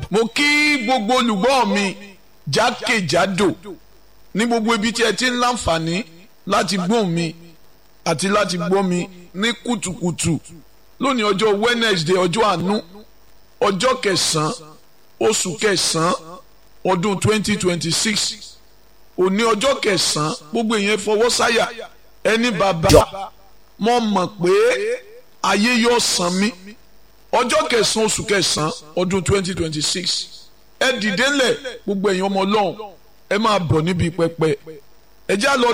mo kí gbogbo olùgbọ́ mi jákèjádò ní gbogbo ibi tí ẹ ti ń láǹfààní láti gbọ́ mi àti láti gbọ́ mi ní kùtùkùtù lónìí ọjọ́ Wednesday ọjọ́ àánú ọjọ́ kẹsàn-án oṣù kẹsàn-án ọdún twenty twenty six òní ọjọ́ kẹsàn-án gbogbo èèyàn fọwọ́ sáyà ẹni bàbá mo mọ̀ pé ayé yóò san mí ọjọ́ kẹsàn-án oṣù kẹsàn-án ọdún twenty twenty six ẹ dìde ńlẹ̀ gbogbo èèyàn ọmọ ọlọ́run ẹ máa bọ̀ níbi pẹpẹ ẹ já lọ